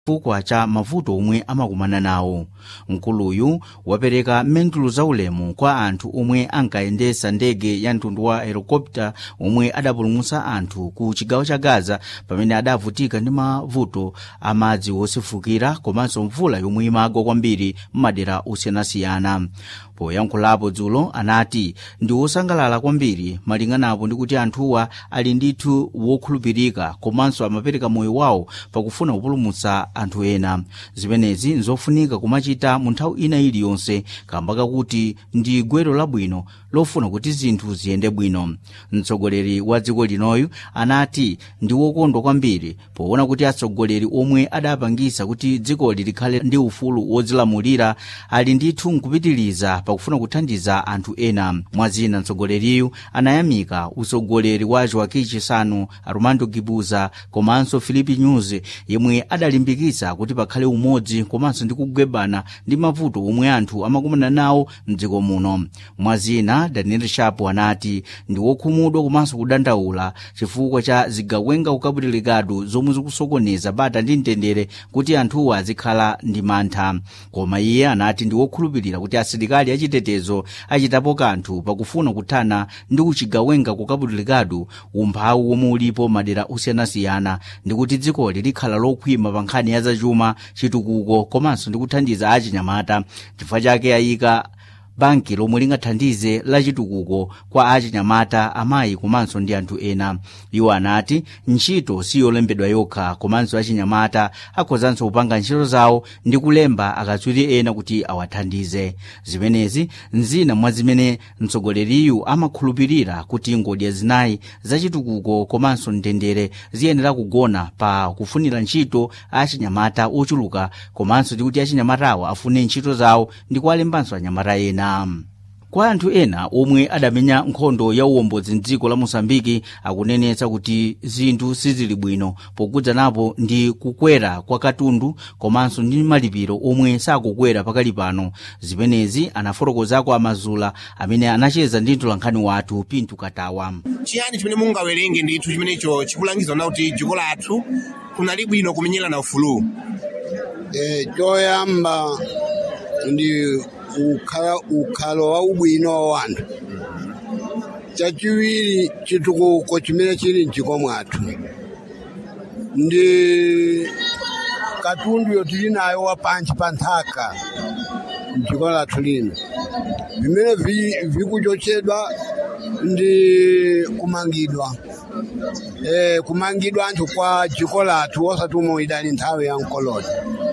chifukwa cha mavuto omwe amakumana nawo mkuluyu wapereka mendulo zaulemu kwa anthu omwe ankayendesa ndege ya mtundu wa helikopta omwe adapulumutsa anthu ku chigawo cha gaza pamene adavutika ndi mavuto amadzi wosefukira komanso mvula yomwe imagwa kwambiri m'madera osiyanasiyana poyankhulapo dzulo anati ndi wosangalala kwambiri malinganapo ndi kuti anthuwa ali ndithu wokhulupirika komanso amapereka moyo wawo pakufuna kupulumutsa anthu ena zimenezi nzofunika kumachita mu nthawi ina iliyonse kamba kakuti ndi gwero labwino lofuna kuti zinthu ziyende bwino mtsogoleri wa dziko linoyu anati ndi wokondwa kwambiri poona kuti atsogoleri omwe adapangisa kuti dzikoli likhale ndi ufulu wodzilamulira ali ndithu nkupitiriza pakufuna kuthandiza anthu ena mwazina mtsogoleriyu anayamika utsogoleri wa joaquim chissano armando gibuza komanso filipe news yemwe adalimbikitsa kuti pakhale umodzi komanso ndi kugwebana ndi mavuto omwe anthu amakumana nawo mdziko muno mwazina daniel sharp anati ndi wokhumudwa komanso kudandaula chifukwa cha zigawenga kukaputirikadu zomwe zikusokoneza bata ndi mtendere kuti anthuwa azikhala ndi mantha koma iye anati ndi wokhulupirira kuti asilikali achitetezo achitapo kanthu pakufuna kuthana ndi kuchigawenga kukaputirikadu umphawi womwe ulipo madera osiyanasiyana ndi kuti dzikoli likhala lokhwima pa nkhani ya zachuma chitukuko komanso ndi kuthandiza achinyamata chifukwa chake ayika banki lomwe lingathandize lachitukuko kwa achinyamata amayi komanso ndi anthu ena iwo anati ntchito siyolembedwa yokha komanso achinyamata akhozanso kupanga ntchito zawo ndi kulemba akatswiri ena kuti awathandize zimenezi nzina mwa zimene mtsogoleriyu amakhulupirira kuti ngodya zinayi zachitukuko komanso mtendere ziyenera kugona pa kufunira ntchito achinyamata ochuluka komanso ndi kuti achinyamatawo afune ntchito zawo ndi kuwalembanso anyamata ena kwa anthu ena omwe adamenya nkhondo ya uwombodzi mdziko la mosambiki akunenetsa kuti zinthu sizili bwino pokudzanapo ndi kukwera kwa katundu komanso ndi malipiro omwe sakukwera pakali pano zimenezi anafotokozako amazula amene anacheza ndi mtolankhani wathu pintu katawa chiyani chimene mungawerenge ndithu chimenecho chikulangiza na kuti dziko lathu kunali bwino kumenyerana ufulu Eh, choyamba ndi ukhala ukhalo wa ubwino wa wanthu chachiwiri chitukuko chimene chili mdziko mwathu ndi katundu yotili nayo wapanchi pa nthaka mdziko lathu lino vimene vi- vikuchotsedwa ndi kumangidwa eh, kumangidwa anthu kwa dziko lathu osati umwe idali nthawi ya mkoloni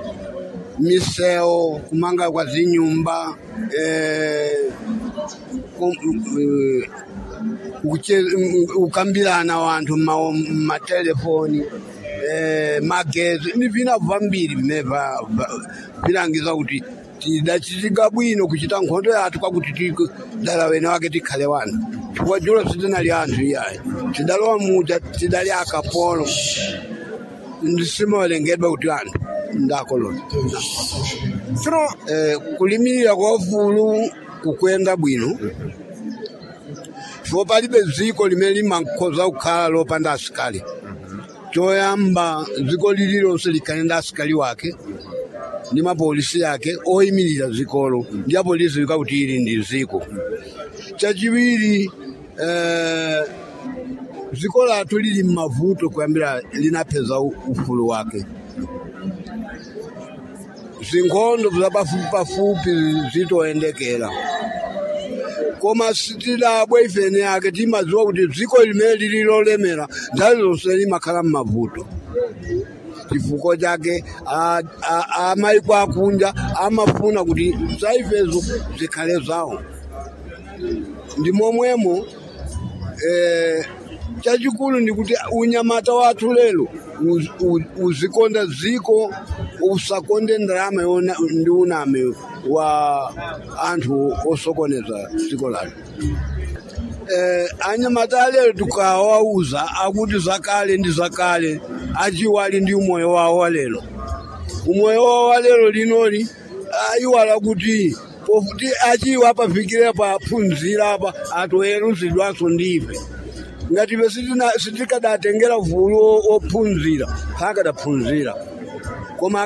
misewu kumanga kwa zinyumba eh, kum- eh, kuche- mm, ukambirana wanthu mma- mmatelefoni eh, magezi ni vina vambiri vimene va- va- vilangiza kuti tidachitika bwino kuchita nkhondo yathu kwakuti ti- dala wene wake tikhale wanthu chifukwa dzulo sitinali anthu iyayi tidalowa muja tidali akapolo ndisimawerengedwa kuti anthu ndakoloni tsono eh, kulimirira kwa ufulu kukwenda bwino chifukwa palibe dziko limene limakhoza kukhala lopanda asikali choyamba dziko lililonse likhale ndi asikali wake ndi mapolisi yake oyimirira dzikolo ndi apolisi likakuti ili ndi dziko chachiwiri eh, dziko lathu lili mmavuto kuyambira linapeza u- ufulu wake zinkhondo zapafupi pafupi zitoyendekera koma sitilabwe ifene yake timadziwa kuti dziko limene lili lolemera nthawi zonse limakhala mmavuto chifukwa chake a- a- amaiko akunja amafuna kuti zaifezo zikhale zawo ndi momwemo eh, chachikulu ndi kuti unyamata wathu lero uz- u- uzikonda dziko usakonde ndalama yona ndi uname wa anthu osokoneza dziko lathu eh, anyamata alero tukawauza akuti zakale ndi zakale achiwali ndi umoyo wawo walero umoyo wawo walero linoli ayiwala kuti pofuti achiwa apafikire paphunzira apa atoweruzidwanso ndife ngati ife sitina- sitikadatengera vulu o- ophunzira pakadaphunzira koma